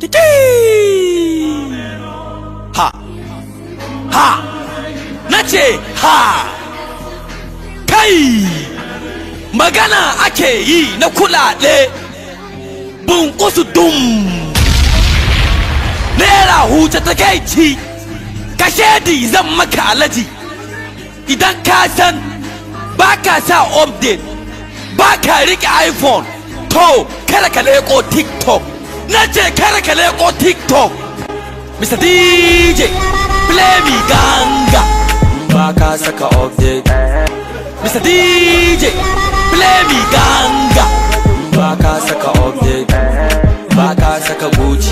Titi! Ha! Ha! Nace ha! Kai! Magana ake yi na kulaɗe bunkusu dum! Naira huce ta kai ci, kashedi zan maka alaji idan ka san ba ka sa update ba ka riƙe iphone to kada ka leƙo tiktok na ce kada ka leƙo tiktok mr dj play me ganga ba ka saka update mr dj play me ganga ba ka saka update ba ka saka gucci